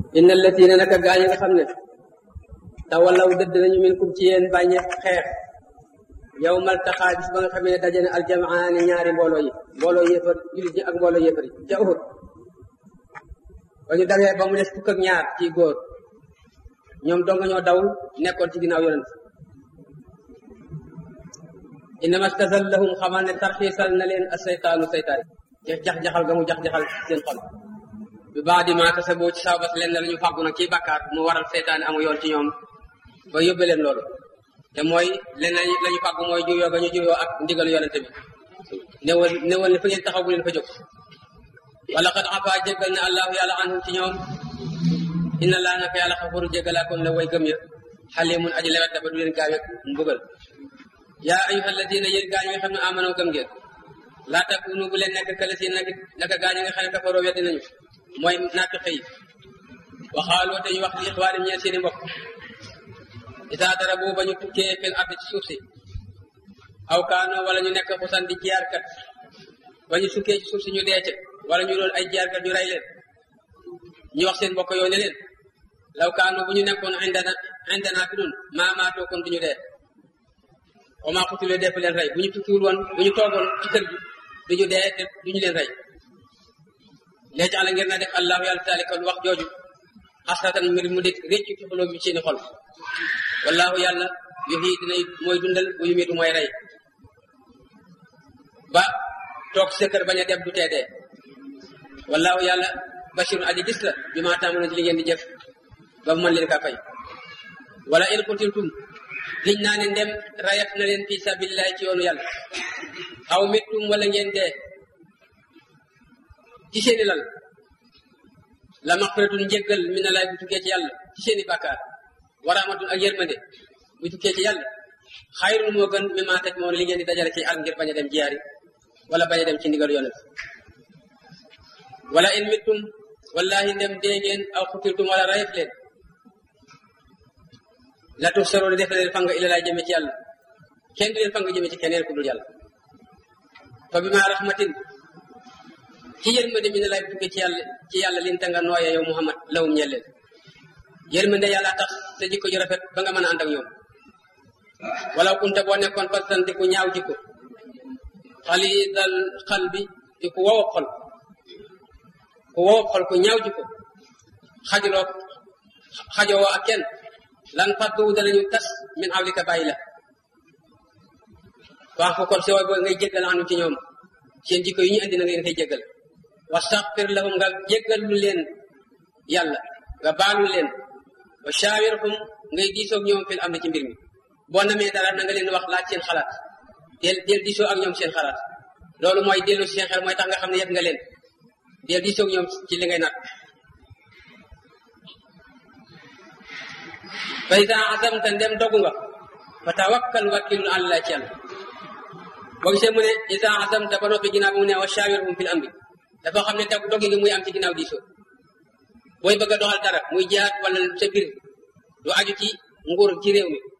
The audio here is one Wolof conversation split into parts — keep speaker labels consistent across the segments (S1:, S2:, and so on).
S1: inna allatina naka gaa yi nga xam ne tawallaw dëdd nañu min kum ci yéen bàññe xeex yow mal taxaa bis ba nga xam ne daje na aljamaani ñaari mbooloo yi mbooloo yéefar julit ñi ak mbooloo yéefar yi ca Uhud ba ñu dawee ba mu des fukk ak ñaar ci góor ñoom dong ñoo daw nekkoon ci ginnaaw yonent innama stazallahum xamal ne tarxiisal na leen aseytaanu seytaan ci jax-jaxal ga mu jax-jaxal seen xol bi baax di maa kasaboo ci sababas leen la ñu fàggu nag ciy bàkkaar mu waral seytaane amu yoon ci ñoom ba yóbbe leen loolu te mooy leen la ñu fàggu mooy juyoo ga ñu juyoo ak ndigalu yonente bi néewal néewal ne fa ngeen taxaw bu leen fa jóg wala xad afa jéggal na allahu yàlla anhum ci ñoom inna laa naka yàlla xafuru jéggalaa kon la way gëm ya xalimun aji lewet ba du leen gaaweeg mbugal yaa ayuha alladina yéen gaañ nga xam ne amanoo gëm ngeen laa takunu bu leen nekk kale si nag naka gaañ nga xam ne kafaroo weddi nañu mooy naafiq yi waxaaloo te ñu wax li ixwaanim ñeen seeni mbokk isaa dara boobu ba ñu tukkee fil ardi ci suuf si aw kaanoo wala ñu nekk xusan di jiyaarkat ba ñu sukkee ci suuf si ñu deece wala ñu doon ay jiyaarkat ñu rey leen ñu wax seen mbokk yoo ne leen law kaanoo bu ñu nekkoon indana indana fi nun maa maatoo kon du ñu dee wa maa xutuloo def leen rey bu ñu tukkiwul woon bu ñu toogoon ci kër gi du ñu dee te du ñu leen rey léegi àlla ngir na def allahu yàlla taali kon wax jooju xasratan mbir mu dikk réccu ci xoloo bi seeni xol wallahu yàlla yuhyi dina mooy dundal bu yumitu mooy rey ba toog sa kër bañ a dem du tee dee wallahu yàlla bashirun aji gis la bi maa tàmbaloon ci li ngeen di jëf ba mu mën leen kaa fay wala in qutiltum liñ naa ne ndem rayat na leen fi sabilillahi ci yoonu yàlla aw mittum wala ngeen dee ci seeni lal la maxfiratun njéggal mi na laay bu tukkee ci yàlla ci seeni bàkkaar wa rahmatun ak yërmande bu tukkee ci yàlla xayrun moo gën mi maa teg moom li ngeen di dajale ci al ngir bañ a dem jiyaari wala bañ a dem ci ndigalu yonent wala in mittum wallahi ndem dee ngeen aw xutiltum wala rayet leen la tux saroon def leen fang ila laay jëme ci yàlla kenn du leen fang jëme ci keneen ku dul yàlla fa bi ma rahmatin ci yërmande mi ne lay tukkee ci yàlla ci yàlla lin ta nga nooye yow muhammad lawum ñeel leen yërmande yàlla tax sa jikko ju rafet ba nga mën a ànd ak ñoom wala kunta boo nekkoon fastan di ku ñaaw jikko xalidal xal bi di ku wow xol ku wow xol ku ñaaw jikko xajuloo xajowoo ak kenn lan faddu danañu tas min awlika bàyyi la wax ko kon si way boo ngay jéggal anu ci ñoom seen jikko yi ñu indi na ngeen koy jéggal wastaxfir lahum nga jéggal lu leen yàlla nga baalu leen wa shaawirhum ngay diisoog ñoom fil am na ci mbir mi boo namee dara na nga leen wax laaj seen xalaat del del diisoo ak ñoom seen xalaat loolu mooy dellu seen xel mooy tax nga xam ne yëpp nga leen del diisoog ñoom ci li ngay nat fa ida azamta ndem dogu nga fa tawakkal wakkilul àlla ci yàlla boo gisee mu ne ida azamta ba noppi ginnaaw bi mu ne wa shawirhum fil amri dafa xam ne dog dogi gi muy am ci ginnaaw diisoo booy bëgg a doxal dara muy jihaat wala sa biir du aju ci nguur ci réew mi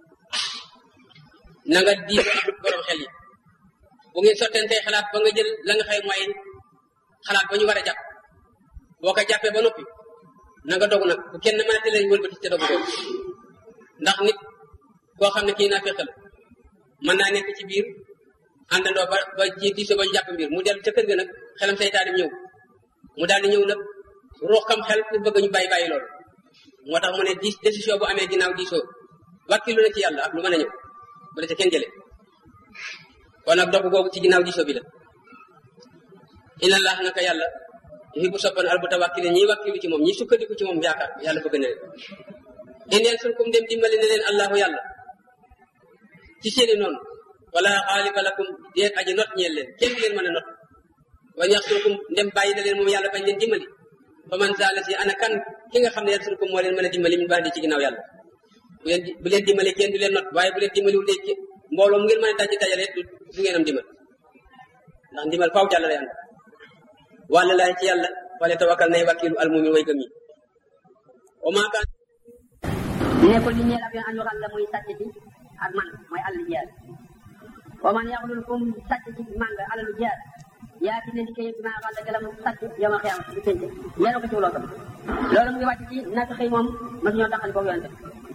S1: na nga diisoo ak borom xel yi bu ngeen sottentee xalaat ba nga jël la nga xëy mooy xalaat ba ñu war a jàpp boo ko jàppee ba noppi na nga dogu nag bu kenn mën a tëlee wëlbati te dogu doog ndax nit koo xam ne kii naa fekkal mën naa nekk ci biir àndandoo ba ba ji diisoo ba ñu jàpp mbir mu dellu ca kër ga nag xelam seytaane ñëw mu daal di ñëw nag ruux kam xel pour bëgg ñu bàyyi bàyyi loolu moo tax mu ne di décision bu amee ginnaaw diisoo wàkkilu na ci yàlla ak lu mën a ñëw bu la ca kenn jële kon nag dogu googu ci ginnaaw diisoo bi la inna allah naka yàlla yuhibbu soppan al mutawakkilin ñiy wàkkilu ci moom ñi sukkandiku ci moom yaakaar yàlla bëgg na leen in yansurkum dem dimbali na leen allahu yàlla ci seeni noonu wala xaaliba lakum déet aji not ñeel leen kenn leen mën a not wa yaxsurkum ndem bàyyi na leen moom yàlla bañ leen dimbali fa man zaala si ana kan ki nga xam ne yaxsurkum moo leen mën a dimbali min baax di ci ginnaaw yàlla bu leen bu leen dimbali kenn du leen not waaye bu leen dimbaliwul léegi mbooloo mu ngeen mën a daj dajale du du ngeen am dimbal ndax ndimbal faaw jàll lay ànd wàlla laay ci yàlla wala tawakkal nay wakkilu almumin way gëm yi wa maa kaan
S2: nekkul li ñeel ab yoon an yoxal la muy sàcc ci ak man mooy àll jiyaar wa man yaxlul kum sàcc ci màng alalu jiyaar yaa ci ne di kay maa xam ne la mu sàcc yow ma xiyam di pénte yenu ko ci wuloo tam loolu mu ngi wàcc ci natt xëy moom mas ñoo taxal foofu yonente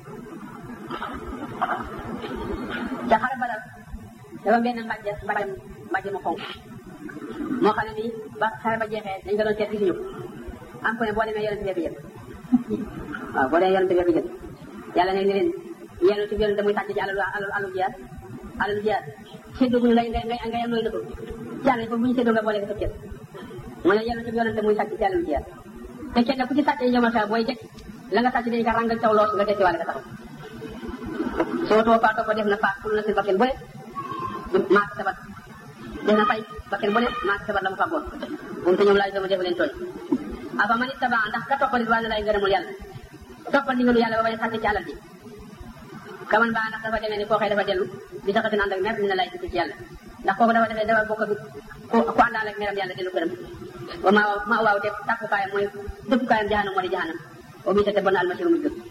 S2: ca xare badal dafa benn mbàjj mbàjj mbàjj mu xonk moo xam ne nii ba xare ba jeexee dañ ko doon seet gisuñu ko am ko ne boo demee yonente bee ko jël waaw boo demee yonente bee ko jël yàlla ne ni leen yenu ci yonente muy sàcc ci alalu alalu alalu jiyaat alalu jiyaat séddoo bu ñu ngay ngay ngay am loolu na ko yàlla foofu bu ñu séddoo nga boole ko sa cër mu ne yenu ci yonente muy sàcc ci alalu jiyaat te kenn ku ci sàcc yomal sa booy jekk la nga sàcc dañ ko ràngal taw loos nga dekki wàlle ka taxaw soo too faa topp def na faa pour na si bakken bu ne maak sabat def na fay bakken bu ne maak sabat la mu fàggoon moom te ñoom laaj sama def leen tooñ aba man ittaba ndax ka toppal wàlla lay ngërëmul yàlla toppal ndigalu yàlla ba bañ sàcc ci alal ji kaman baa ndax dafa demee ni koo xëy dafa dellu di saxatin ànd ak mer dina lay tukki ci yàlla ndax kooku dafa defee dafa bokk ak ku ku àndaal ak meram yàlla dellu këram wa ma ma waaw te tàkkukaayam mooy dëkkukaayam jahanam moo di jahanam o bii te bon almasiru mu jëm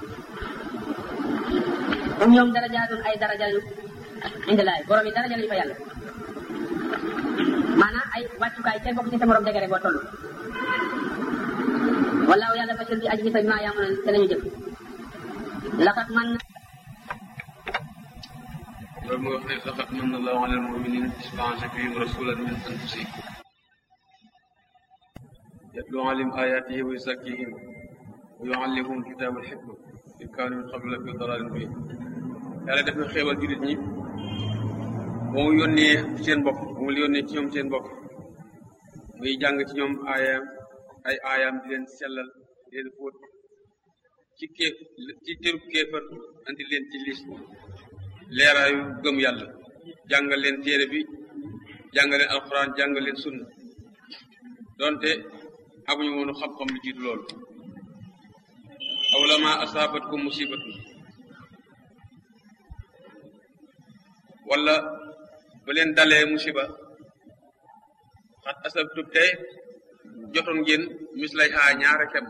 S2: um ñoom darajaatun ay daraja lañu indi laay borom yi daraja lañu fa yàlla maanaam ay wàccukaay kenn bokk ci sa morom dégare boo toll wallaahu yàlla basir di aji gisa bi maa yaamu te lañu jëf laxat man
S3: loolu mooy wax ne laqad manna Allahu ala al-mu'minina iz ba'atha fihim rasulan min anfusihim yatlu alayhim ayatihi wa yuzakkihim wa yuallimuhum al-kitaba wal hikma in kaanu min qablu lafi dalalin mubin yàlla def na xéewal jullit ñi ba mu yónnee seen bopp ba mu yónnee ci ñoom seen bopp muy jàng ci ñoom aayaam ay aayaam di leen sellal di leen fóot ci kéef ci tërub kéefar andi leen ci lis leeraayu gëm yàlla jàngal leen téere bi jàngal leen alxuraan jàngal leen sunna donte amuñu woonu xam-xam lu jiitu loolu aw lama asaabatkum musibatu wala ba leen dalee musiba xat asabtum te jotoon ngeen mislay xaa ñaara kem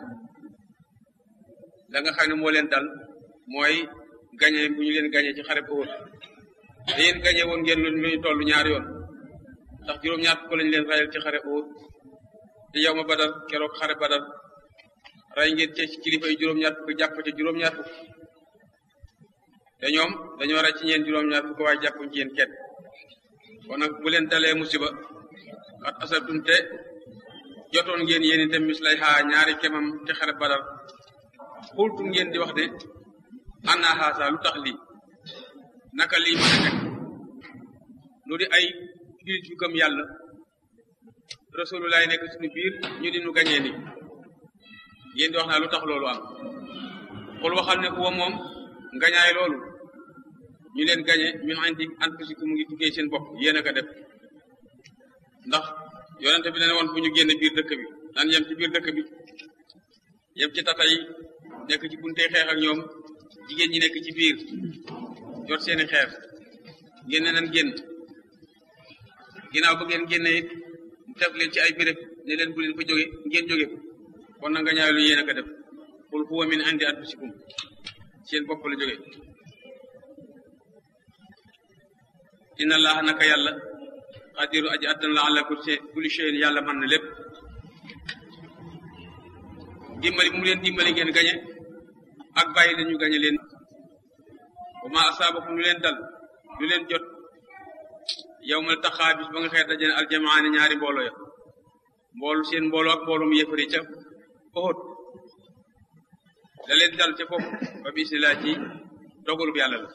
S3: la nga xam ne moo leen dal mooy gañe bu ñu leen gañe ci xare Uhud te yéen gañe woon ngeen lu ñu toll ñaari yoon ndax juróom-ñaar fukk lañ leen rayal ci xare Uhud te yow ma badar keroog xare badar ray ngeen ci kilifa yi juróom-ñaar fukk jàpp ci juróom-ñaar fukk te ñoom dañoo ray ci ñeen juróom-ñaar fukk waaye jàppuñ ci yéen kenn kon nag bu leen dalee musiba xat asabtum te jotoon ngeen yéen itam mislay xaa ñaari kemam ci xare badar xultum ngeen di wax de anna xaasa lu tax lii naka lii mën a nekk nu di ay jullit yu gëm yàlla rasulullah nekk suñu biir ñu di nu gañee ni ngeen di wax naa lu tax loolu am xul waxal ne kuwa moom ngañaay loolu ñu leen gañe min indi anfusikum mu ngi tukkee seen bopp yéen a ko def ndax yonente bi ne woon bu ñu génn biir dëkk bi nan yem ci biir dëkk bi yem ci tata yi nekk ci bunte xeex ak ñoom jigéen ñi nekk ci biir jot seeni xeer ngeen ne nan génn ginnaaw ba ngeen génne it def leen ci ay béréb ne leen bu leen fa jóge ngeen jóge kon na nga ñaay lu yéen a ko def qul huwa min indi anfusikum seen bopp la jóge inna allaha naka yàlla xadiru aji attan la ala kulli shay'in yàlla mën na lépp dimbali mu leen dimbali ngeen gañe ak bàyyi leen ñu gañe leen wa ma asaabakum lu leen dal lu leen jot yow mal taxaa bis ba nga xeet dajane aljamaani ñaari mbooloo ya mboolu seen mbooloo ak mboolum yëfari ca Uhud da leen dal ca foofu ba bismillah ci dogalub yàlla la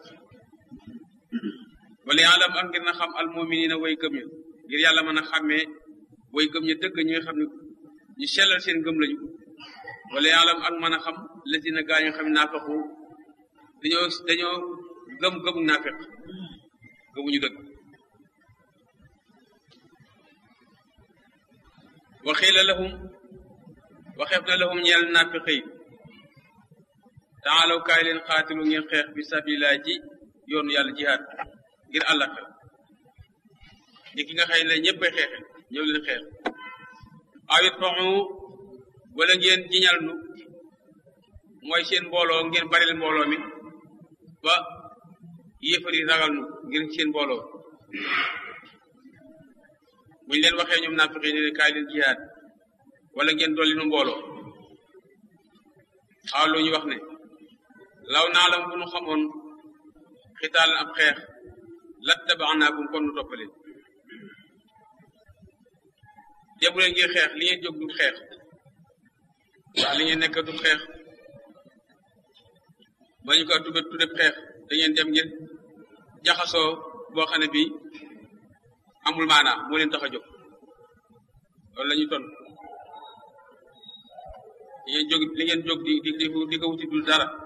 S3: wala alam ak ngir na xam al muminina way gëm ña ngir yàlla mën a xàmmee way gëm ña dëgg ñi nga xam ne ñu sellal seen gëm lañu wala alam ak mën a xam lazina gaa ñu xam ne naafaqu dañoo dañoo gëm gëmu naafeq gëmuñu dëgg waxiila lahum waxeef na lahum ñeel naafiq yi taalaw kaay leen xaatilu ngeen xeex bi sabilillah ci yoonu yàlla jihaad ngir àllaxira ni ki nga xëy ne ñëppay xeexe ñëw leen xeex awit faxu wala ngeen jiñal nu mooy seen mbooloo ngeen baril mbooloo mi ba yéefari ragal nu ngir seen mbooloo buñ leen waxee ñoom naafiqi ne leen kaay leen jihaad wala ngeen dolli nu mbooloo xawlu ñu wax ne law naalam bu nu xamoon xitaal ab xeex lat tabaanaakum kon nu toppaleen débu leen ngir xeex li ngeen jóg du xeex ndax li ngeen nekk du xeex ba ñu ko tudde tudde xeex da ngeen dem ngir jaxasoo boo xam ne bii amul maanaa moo leen tax a jóg loolu la ñuy ton li ngeen jóg li ngeen jóg di di di ko wuti dul dara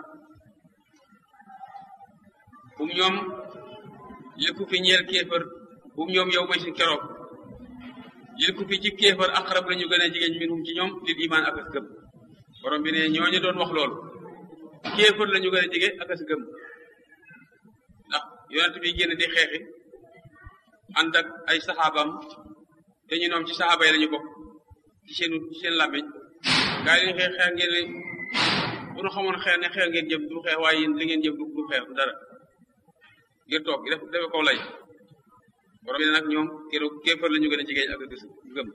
S3: bum ñoom li ku fi ñeel kéefër bum ñoom yow may si keroog li ku fi ci kéefër aqrab la ñu gën a jigéen minhum ci ñoom lil iman ak as gëm borom bi ne ñooñu doon wax loolu kéefër la ñu gën a jige ak as gëm ndax yonent bi génn di xeexi ànd ak ay saxaabam te ñu noom ci saxaaba yi la ñu bokk ci seen ci seen làmmiñ gaa yi xeex xeex ngeen ne bu nu xamoon xeex ne xeex ngeen jëm du xeex waaye yéen li ngeen jëm du xeex du dara ngir toog def defe kaw lay borom bi nag ñoom keroog kéefar la ñu gën a jigéen ak gis gëm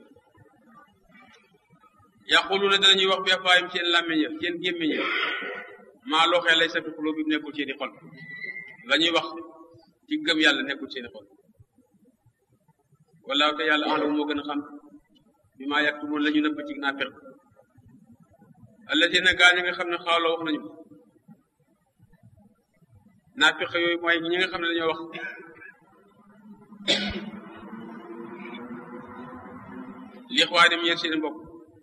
S3: yaqulu na danañuy wax bi afaayim seen làmmiñ ya seen gémmiñ ya maa loo xee lay sa fi xuloo bi nekkul seeni xol la ñuy wax ci gëm yàlla nekkul seeni xol wallaahu te yàlla alam moo gën a xam bi maa yaktumoon la ñu nëbb ci naafiq alladina gaa ñi nga xam ne xawla wax nañu naafiq yooyu mooy ñi nga xam ne dañoo wax li xwaanim yéen seen mbokk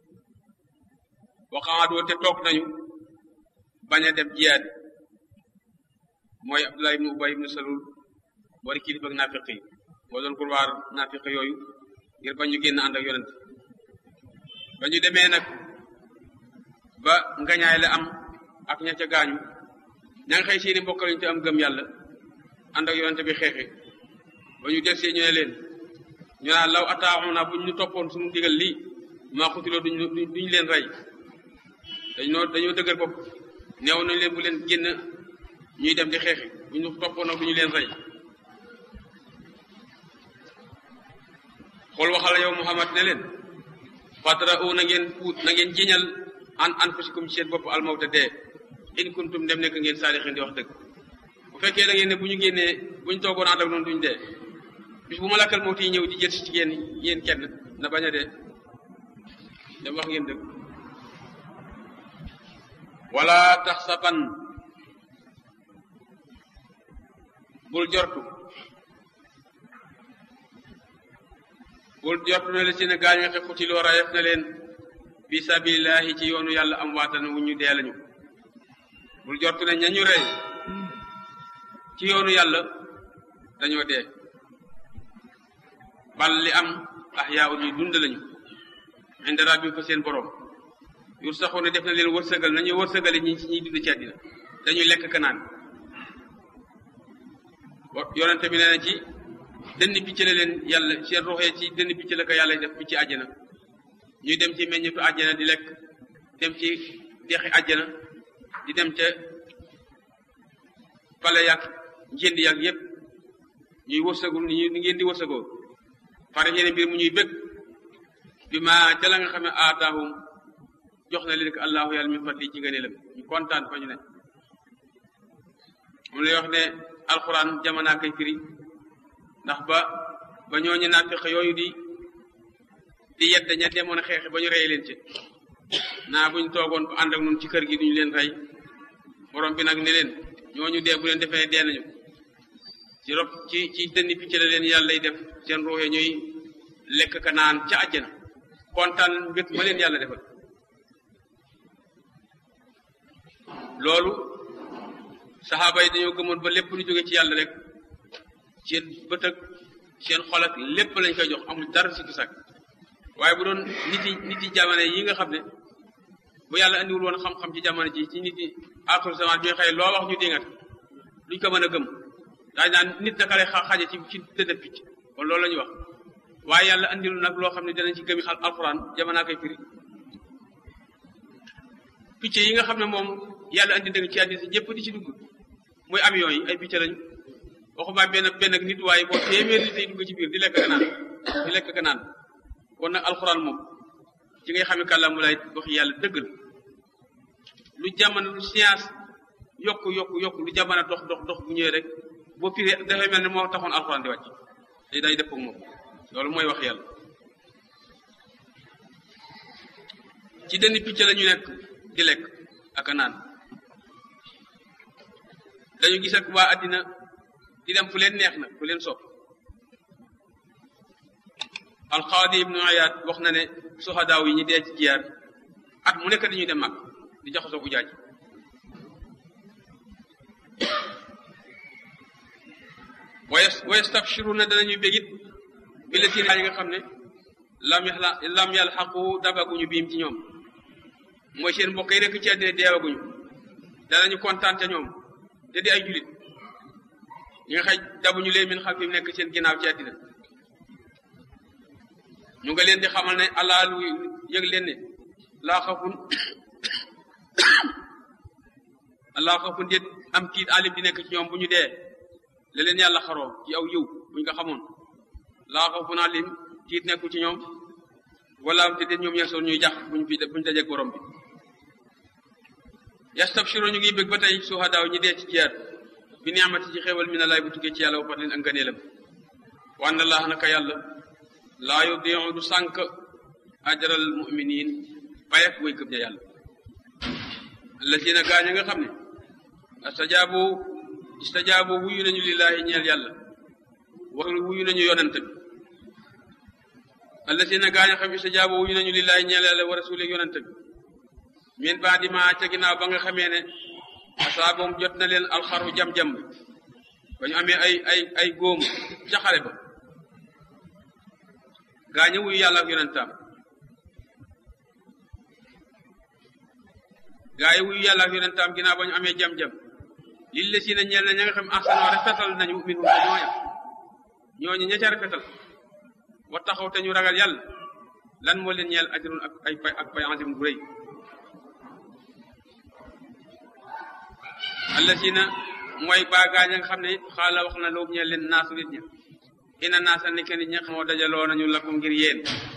S3: waxaadoo te toog nañu bañ a dem jiyaat mooy Abdullah ibnu Ubay ibnu Salul boo di kilifa ak naafiq yi moo doon kurwaar naafiq yooyu ngir bañ ñu génn ànd ak yonent ba ñu demee nag ba ngañaay la am ak ña ca gaañu ña nga xëy seeni mbokk lañu te am gëm yàlla ànd ak yonent bi xeexi ba ñu del see ñu ne leen ñu naan law ataaxuna buñ ñu toppoon suñu digal lii maa xutiloo duñ duñ leen rey dañoo dañoo dëgër bopp neew nañ leen bu leen génn ñuy dem di xeexi buñ ñu toppoon nag duñu leen rey xool waxal yow Muhammad ne leen fatra u na ngeen puut na ngeen jiñal an anfusikum ci seen bopp almawta dee in kuntum dem nekk ngeen saalixin di wax dëgg bu fekkee da ngeen ne bu ñu génnee bu ñu toogoon ànd ak noonu duñ dee bis bu malakal mawti ñëw di jël si ci yéen yéen kenn na bañ a dee dem wax ngeen dëgg wala taxsaban bul jortu bul jortu ne la si ne gaañ nga xutiloo rayef na leen fi sabilillahi ci yoonu yàlla am waatan wu ñu dee lañu bul jortu ne ñañu rey ci yoonu yàlla dañoo dee bal li am ahyaa ñuy dund lañu inda rabbihim fa seen borom yur saxoo ne def na leen wërsëgal nañuy wërsëgale ñi ci ñuy dund ci àddina dañuy lekk kanaan yonente bi nee na ci dënn picc la leen yàlla seen ruuxee ci dënn picc la ko yàlla def picc àjjana ñuy dem ci meññetu àjjana di lekk dem ci dexi àjjana di dem ca pale yàgg njënd yàgg yépp ñuy wërsëgul ni ni ngeen di wërsëgoo pare yéene mbir mu ñuy bëgg bi ma ca la nga xam ne aataahum jox na leen ko allahu yàlla min fadli ci ngëneelam ñu kontaan fa ñu ne moom lay wax ne alxuraan jamonaa koy firi ndax ba ba ñooñu naafiq yooyu di di yedd ña demoon a xeexe ba ñu rey leen ci naa buñ toogoon bu ànd ak ñun ci kër gi duñu leen rey borom bi nag ne leen ñooñu dee bu leen defee dee nañu ci rob ci ci dënni picc la leen yàlla lay def seen ruuxe ñuy lekk ka naan ca àjjana kontaan mbir ma leen yàlla defal loolu saxaaba yi dañoo gëmoon ba lépp lu jóge ci yàlla rek seen bët ak seen xol ak lépp lañ koy jox amul dara sikki sàkk waaye bu doon nit yi nit yi jamono yi nga xam ne bu yàlla andiwul woon xam-xam ci jamono ji ci nit yi aaxiru zaman bi nga xëy loo wax ñu dingat duñ ko mën a gëm daañu naan nit naka lay xaje ci ci dëdëb picc kon loolu la ñuy wax waaye yàlla andilu nag loo xam ne danañ ci gëmi xal alxuraan jamonaa koy firi picc yi nga xam ne moom yàlla andi dëgg ci àddina si ñëpp di ci dugg muy avion yi ay picc lañu waxuma benn benn nit waaye boo téeméer nit ay dugg ci biir di lekk naan di lekk ka naan kon nag alxuraan moom ci ngay xamee kàllaamu lay wax yàlla dëgg la lu jamono lu science yokku yokku yokku lu jamono dox dox dox bu ñëwee rek boo firee dafay mel ne moo taxoon alxuraan di wàcc day day dëpp ak moom loolu mooy wax yàlla ci dënn picc la ñu nekk di lekk ak a naan dañu gis ak waa àddina di dem fu leen neex na fu leen sopp alxaadi ibnu ayaat wax na ne soxadaaw yi ñi dee ci jiyaar at mu nekk dañuy dem mag di jaxasoo ujaaj waye wayastabshiruna danañuy bégit bi la tiin yi nga xam ne lam yàlla lam yàlla xaqu dabaguñu biim ci ñoom mooy seen mbokk yi rek ci àddina deewaguñu danañu kontaan ca ñoom te di ay julit ñi nga xaj dabuñu leen min xam fi mu nekk seen ginnaaw ci àddina ñu nga leen di xamal ne allah lu yëg leen ne laa xafun allah xafun déet am tiit alim di nekk ci ñoom bu ñu dee la leen yàlla xaroo ci aw yiw buñ ko xamoon laa xafun alim tiit nekku ci ñoom wala am te déet ñoom yeesoon ñuy jax buñ fi buñ dajeeg borom bi yastabshiro ñu ngi bëgg ba tey suhadaaw ñi dee ci jiyaat bi niamati ci xéewal mi na laay bu tukkee ci yàlla wa fadlin ak ngëneelam wa anna allah naka yàlla laa yudiu du sànq ajral muminin payak way gëm ja yàlla allazina gaañ a nga xam ne astajaabu istajaabu wuyu nañu lillaahi ñeel yàlla wa wuyu nañu yonent bi allazina gaañ a xam istajaabu wuyu nañu lillaahi ñeel yàlla wa rasuuli yonent bi min baadi ma ca ginnaaw ba nga xamee ne asaaboom jot na leen alxaru jam-jam ba ñu amee ay ay ay góom ca xare ba gaañe wuyu yàlla ak yonentam gaa yi wuyu yàlla ak yonentam ginnaaw ba ñu amee jam-jam lil la si na ñeel na ña nga xam ahsanoo rafetal nañu minhum te ñooña ñooñu ña ca rafetal wa taxaw te ñu ragal yàlla lan moo leen ñeel ajrun ak ay pay ak pay azim bu rëy allasina mooy baa gaañ a nga xam ne xaala wax na loobu ñeel leen naasu nit ña ina naasa ni ke nit ña xamoo dajaloo nañu lakum ngir yéen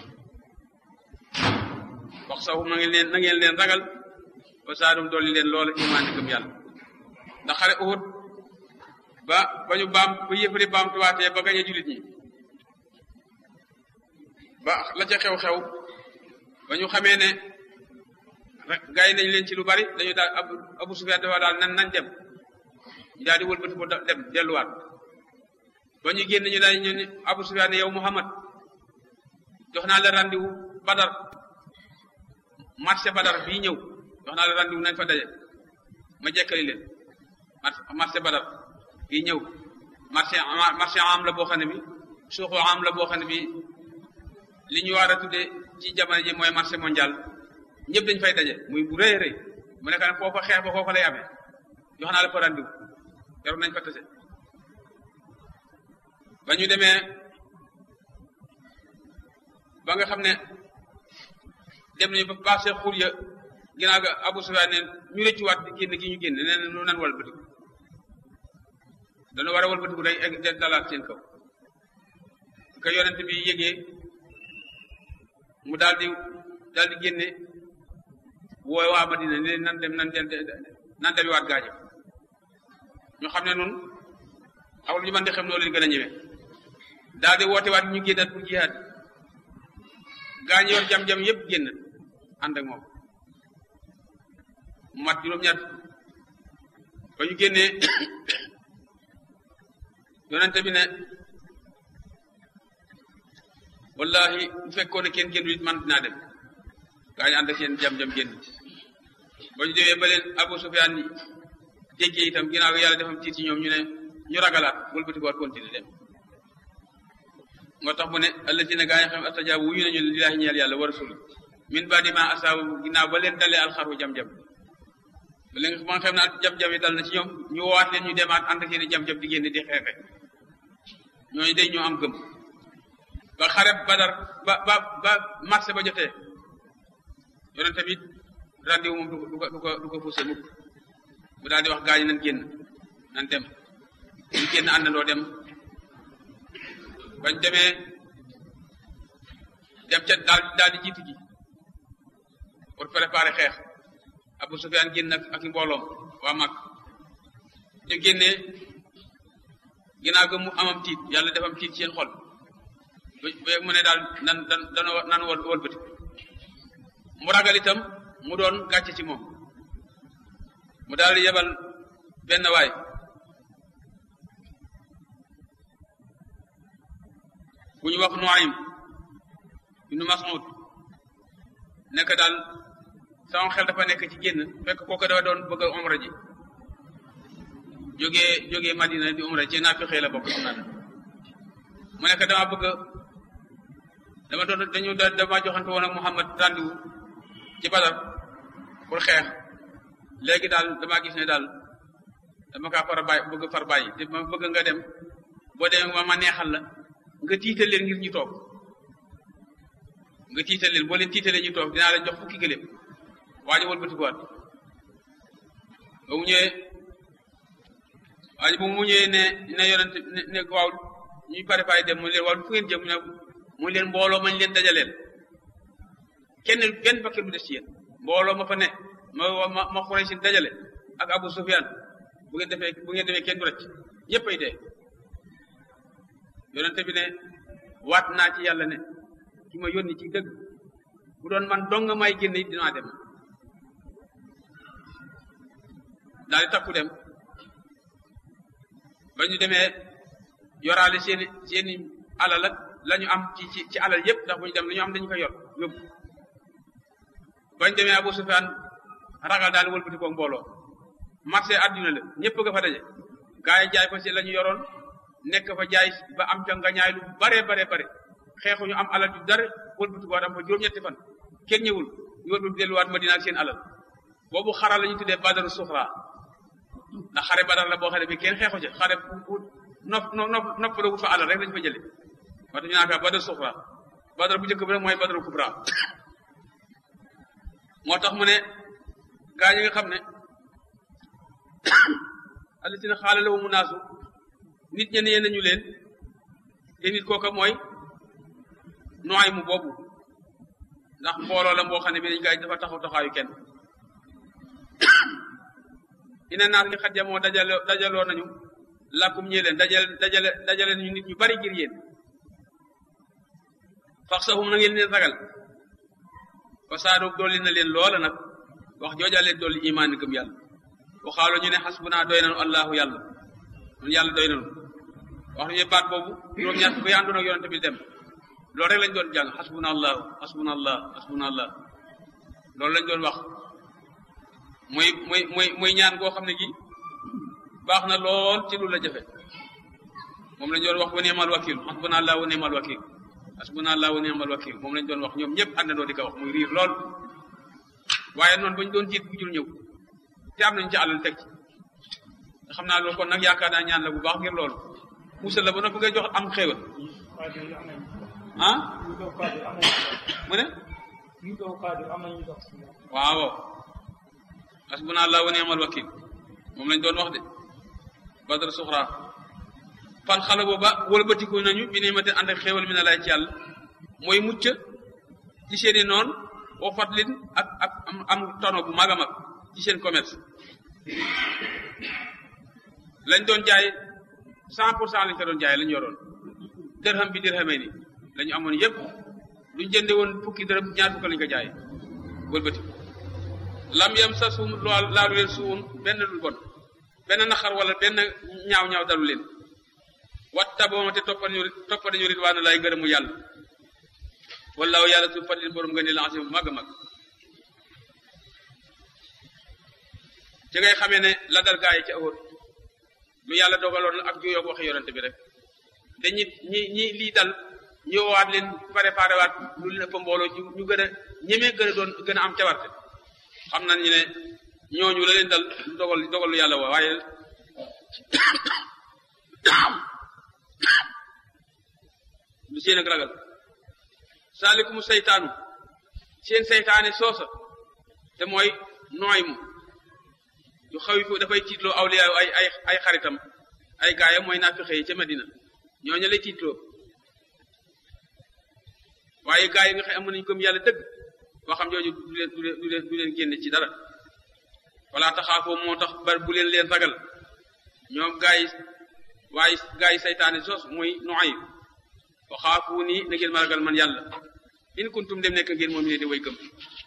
S3: wax saxu ma ngi leen na ngeen leen ragal ba saadum dolli leen loola imaan gëm yàlla ndax xare Uhud ba ba ñu baam ba yëfari baamtuwaatee ba gañe jullit ñi ba la ca xew-xew ba ñu xamee ne gaay nañ leen ci lu bari dañu daal abu abu sufyaan dafa daal nan nañ dem ñu daal di wëlbati ko dem delluwaat ba ñu génn ñu daal ñu ne abu sufyaan ne yow muhammad jox naa la rendez-vous badar marché badar bii ñëw jox naa la rendez-vous nañ fa daje ma jekkali leen marché badar bii ñëw marché marché am la boo xam ne bi suuxu am la boo xam ne bi li ñu war a tuddee ci jamono ji mooy marché mondial ñëpp dañ fay daje muy bu rëy rëy mu nekk nag foofa xeex ba foofa lay amee jox naa la fa rendez-vous yaroon nañ fa tase ba ñu demee ba nga xam ne dem nañu ba passé xur ya ginnaaw ga Abu Sufyaan ne ñu rëccuwaat di génn gi ñu génn nee na nu nan walbatiku dañu war a walbatiku day egg dalaat seen kaw ka yonent bi yégee mu daal di daal di génne wooy waa Madina ne nan dem nan dem nan dabiwaat gaañu ñu xam ne noonu xawul ñu mën di xam noo leen gën a ñëwee daal di woote waat ñu génnaat pour jihaad gaañ yor jam-jam yëpp génn ànd ak moom mu mat juróom-ñaar ba ñu génnee yonente bi ne wallahi bu fekkoon ne kenn génn it man dinaa dem gaa ñu ànd ak seen jam-jam génn ba ñu demee ba leen Abu Sufyaan déggee itam ginnaaw gi yàlla defam tiit ci ñoom ñu ne ñu ragalaat wëlbati ko waat continuer dem moo tax mu ne allazina gaa yi xam astajaabu wuyu nañu lillaahi ñeel yàlla wa rasul min baadi ma asaabu ginnaaw ba leen dalee alxaru jam-jam ba leen ma nga xam ne jam-jam yi dal na ci ñoom ñu woowaat leen ñu demaat ànd ak seen jam-jam di génn di xeexe ñooñu day ñoo am gëm ba xare badar ba ba ba marché ba jotee yonent tamit rendez-vous moom du ko du ko du ko du ko poussé mukk mu daal di wax gaañ nañ génn nañ dem ñu génn àndandoo dem bañ demee dem ca daal daal di jiitu ji pour préparer xeex Abu Sufyaan génn ak ak i mbooloom waa mag ñu génnee ginnaaw ga mu amam tiit yàlla defam tiit seen xol ba mu ne daal nan dan dana nan wol wëlbati mu ragal itam mu doon gàcce ci moom mu daal di yebal benn waay bu ñu wax Nuaym ibnu Mas'ud nekk daal sama xel dafa nekk ci génn fekk kooku dafa doon bëgg a umra ji jógee jógee Madina di umra ci naa fi xëy la bokk xam naa mu nekk dama bëgg dama doon dañu dama joxante woon ak Muhammad rendez-vous ci Badar pour xeex léegi daal damaa gis ne daal dama kaa far a bàyyi bëgg far bàyyi te ma bëgg nga dem boo demee ma ma neexal la nga tiital leen ngir ñu toog nga tiital leen boo leen tiitalee ñu toog dinaa leen jox fukki gëléem waa ji wëlbati ko waat ba mu ñëwee waa ji bu mu ñëwee ne ne yonent ne ne waaw ñuy pare pare dem mu leen waaw fu ngeen jëm ne mu leen mbooloo mañ leen dajaleel kenn benn bakkan bu des ci yéen mbooloo ma fa ne ma ma ma xurey si dajale ak Abu Sufyan bu ngeen defee bu ngeen defee kenn du rëcc ñëpp ay dee yonente bi ne waat naa ci yàlla ne ki ma yónni ci dëgg bu doon man dong may génn it dinaa dem daal di takku dem ba ñu demee yoraale seeni seeni alal ak la ñu am ci ci ci alal yépp ndax bu ñu dem lu ñu am dañu ko yor yóbbu bañ demee Abu Sufyaan ragal daal wëlbati ko mbooloo marché àdduna la ñëpp nga fa daje gaa yi jaay fa si la ñu yoroon nekk fa jaay ba am ca nga ñaay lu bare bare bare xeexuñu am alal ju dara wëlbati ko am fa juróom-ñetti fan kenn ñëwul ñu wëlbati delluwaat Madina ak seen alal boobu xara la ñu tuddee badaru suxra ndax xare badar la boo xam ne bi kenn xeexu ci xare bu nopp nopp nopp la wut fa alal rek lañu fa jële moo tax ñu naan fa badar suxra badar bu njëkk bi rek mooy badaru kubra moo tax mu ne gaa ñi nga xam ne allatina xaala lawu mu naasu nit ñe nee nañu leen te nit kooka mooy nooy mu boobu ndax mbooloo la mboo xam ne bi dañ gaa dafa taxaw taxaayu kenn ina naas li xat jamoo dajale dajaloo nañu làkkum ñee leen dajale dajale dajale nañu nit ñu bari ngir yéen fax sahum na ngeen leen ragal fa saado dolli na leen loola nag wax jooja leen dolli imaan ni gëm yàlla waxaaloo ñu ne xasbunaa doy nanu allahu yàlla ñun yàlla doy nanu wax nañu baat boobu juróom-ñaar fukk yi àndoon ak yonente bi dem loolu rek lañ doon jàng xasbuna allahu xasbuna allah xasbuna allah loolu lañ doon wax muy muy muy muy ñaan goo xam ne gi baax na lool ci lu la jafe moom lañ doon wax wa ni'mal wakil xasbuna allah wa ni'mal wakil xasbuna allah wa ni'mal wakil moom lañ doon wax ñoom ñëpp àndandoo di ko wax muy riir lool waaye noonu bañ doon jiit bu jul ñëw te am nañ ci alal teg ci nga xam naa loolu kon nag yaakaar naa ñaan la bu baax ngir loolu musal la ba noppi ngay jox am xéewal ah mu ne waaw hasbuna allah wa ni'mal wakil moom lañ doon wax de badar suxra fan xale booba wëlbatiku nañu bi ne ma te ànd ak xéewal mi na lay ci yàlla mooy mucc ci seeni noon boo fatlin ak ak am am tono bu mag a mag ci seen commerce lañ doon jaay cent pour cent lañ ko doon jaay lañ yoroon dërham bi dërhamee ni la ñu amoon yépp luñ jënde woon fukki dërëm ñaar fukk lañ ko jaay wëlbati lam yam sa suum lool laalu leen suun benn lu bon benn naxar wala benn ñaaw ñaaw dalu leen wat tabooma te toppal ñu toppal ñu ridwaana laay ngërëmu yàlla wallaahu yàlla su fadlin borom nga ni lancé bu mag a mag ci ngay xamee ne la dal gaa yi ci awóor lu yàlla dogaloon ak juyoog waxe yonente bi rek te ñi ñi ñi lii dal ñëwaat leen préparé waat lu leen fa mbooloo ñu gën a ñemee gën a doon gën a am cawarte xam nañ ñu ne ñooñu la leen dal dogal dogal lu yàlla wa waaye lu seen ak ragal saalikum seytaanu seen seytaane soosa te mooy nooy mu yu xaw fu dafay tiitloo awliya ay ay ay xaritam ay gaayam mooy naafixe yi ca Madina ñooñu lay tiitloo waaye gaa yi nga xam am nañu gëm yàlla dëgg waxam jooju du leen du leen du leen du leen génne ci dara wala taxaafoo moo tax bar bu leen leen ragal ñoom gaa yi waaye gaa yi saytaane sos muy noay wa xaafu nii na ngeen ma ragal man yàlla in kuntum dem nekk ngeen moom ne di way gëm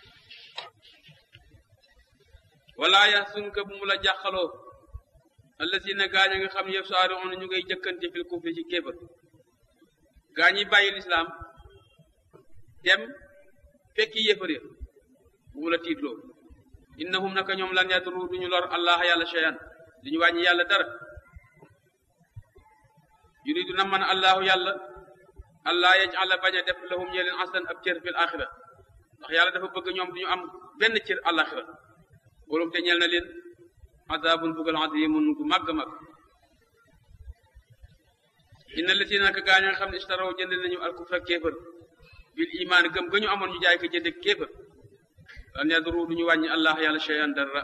S3: wala yaxsunka bu mu la jàqaloo allazina gaañ a nga xam ne yëpp saari on ñu ngay jëkkante fil kufri ci kéefar gaa ñi bàyyi lislaam dem fekki yéefar ya bu mu la tiitloo innahum naka ñoom lan yadru duñu lor allah yàlla cheyan duñu wàññi yàlla dara yuridu na man allahu yàlla allah yajala bañ a def lahum ñe leen aslan ab cër fil axira ndax yàlla dafa bëgg ñoom duñu am benn cër alaxira borom te ñeel na leen azabun bugal azimun gu màgg mag inna latina naka gaa ña nga xam ne istaraw jënd nañu alkufra kéefër bil iman gëm ga ñu amoon ñu jaay ko jënd kéefër lan yadru duñu wàññi allah yàlla cheyan dara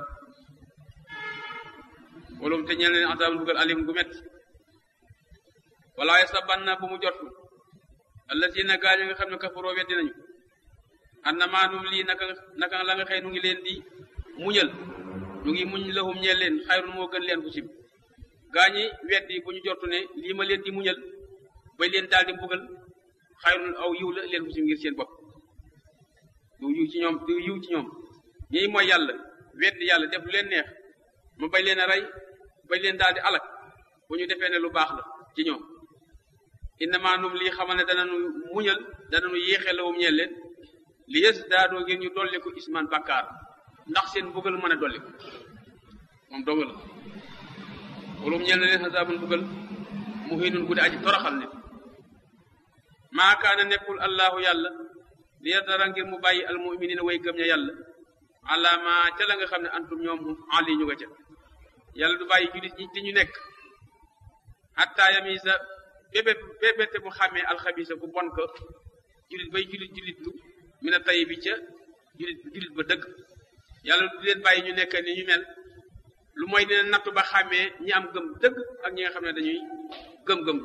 S3: borom te ñeel na leen azabun bugal alim gu met wala yasabanna bu mu jortu allazina gaa ña nga xam ne kafaroo weddi nañu annama num lii naka naka la nga xëy nu ngi leen di muñal ñu ngi muñ lahum ñeel leen xayrun moo gën leen fu sib gaa ñi weddi bu ñu jortu ne lii ma leen di muñal bay leen daal di mbugal xayrun aw yiw la leen fu sib ngir seen bopp du yiw ci ñoom du yiw ci ñoom ñii mooy yàlla weddi yàlla def lu leen neex ma bay leen a rey bay leen daal di alak bu ñu defee ne lu baax la ci ñoom innama num lii xamal ne danañu muñal danañu yéexee lawum ñeel leen li yës daadoo ngir ñu dolli ko isman bakkaar ndax seen mbugal mën a dolli ko moom dong la walum ñeel na leen xasaabun mbugal mu xiinun guddi aji toroxal nit maa kaana nekkul allahu yàlla li yadara ngir mu bàyyi almuminina way gëm ña yàlla ala ma ca la nga xam ne antum ñoom ali ñu nga ca yàlla du bàyyi julit ñi te ñu nekk hatta yamisa bébét bébéte bu xàmmee alxabisa ku bon ko julit bay julit julit lu mina tay bi ca julit julit ba dëgg yàlla du leen bàyyi ñu nekk ni ñu mel lu mooy dina nattu ba xàmmee ñi am gëm dëgg ak ñi nga xam ne dañuy gëm-gëm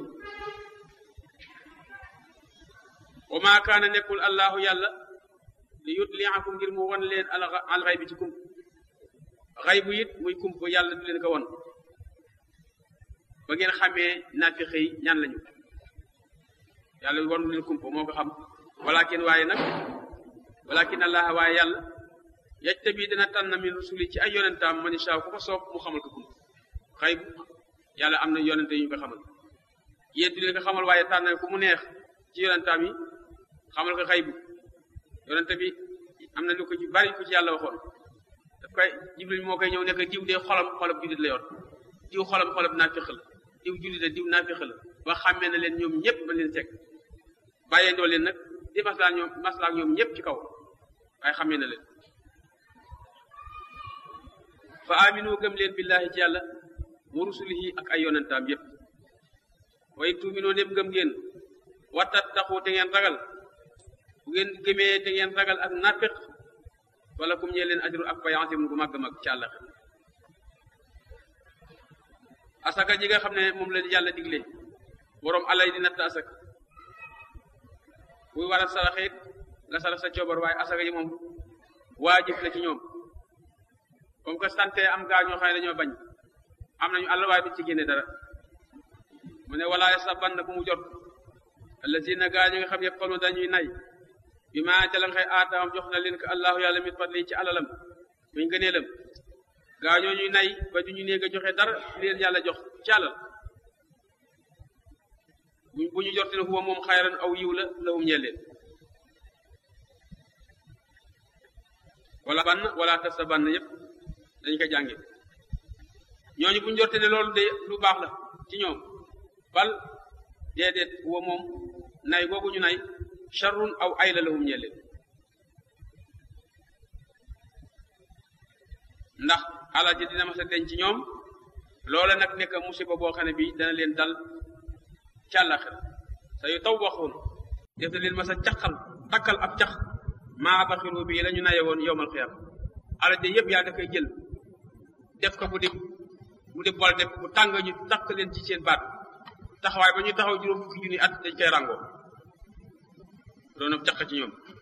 S3: wa maa kaana nekkul allahu yàlla li yutliakum ngir mu won leen al xay bi ci kump xay bu it muy kump yàlla du leen ko won ba ngeen xamee naafiq yi ñan lañu yàlla wanu leen kump moo ko xam walakin waaye nag walakin allah waaye yàlla yajtabi dina tànn min rusuli ci ay yonentaam man insha ku ko soob mu xamal ko kump xay bu yàlla am na yonente yu ñu ko xamal yéen du leen ko xamal waaye tànn ku mu neex ci yonentaam yi xamal ko xay bu yonente bi am na lu ko ci bari ku ci yàlla waxoon daf koy jibril moo koy ñëw nekk diw dee xolam xolab jullit la yor diw xolam xolab naafiq la diw jullit la diw naafiq la ba xàmmee na leen ñoom ñëpp ba leen teg bàyyee ndoo leen nag di maslaa ñoom maslaa ñoom ñëpp ci kaw waaye xàmmee na leen fa aminu gëm leen billahi ci yàlla wa rusulihi ak ay yonentaam yëpp way tuuminoo dem gëm ngeen wattat taxu te ngeen ragal bu ngeen gëmee te ngeen ragal ak nafiq wala kum ñee leen ajru ak payansim gu màgg mag ci àlla asaka ji nga xam ne moom la yàlla digle boroom alay di natt asaka buy war a saraxit nga sarax sa coobar waaye asaka ji moom waajib la ci ñoom comme que sante am gaa ñoo xam ne dañoo bañ am nañu àll waaye duñ ci génne dara mu ne wala yasaban na bu mu jot allazina gaa ñi nga xam ne xolu dañuy nay bi ma ca la nga xëy aataam jox na leen ko allahu yàlla mit fadli ci alalam muñ gëneelam gaa ñoo ñuy nay ba du ñu néeg a joxe dara leen yàlla jox ci alal bu ñu jorte ne huwa moom xayran aw yiw la lahum ñeel leen wala bann wala tasa bann yëpp dañ ko jànge ñooñu bu ñu jorte ne loolu de lu baax la ci ñoom bal déedéet huwa moom nay googu ñu nay charrun aw ay la lahum ñeel leen ndax alal ji dina mas a denc ci ñoom loola nag nekk musiba boo xam ne bi dana leen dal càllaxira sa yu taw waxoon def na leen mas a caqal takkal ab cax maa baxiru bii la ñu naye woon yowmal xiyam alal ji yëpp yaa da koy jël def ko bu di bu di bol def bu tàng ñu takk leen ci seen baat taxawaay ba ñu taxaw juróom fukki junni at dañ koy ràngoo doon ab caq ci ñoom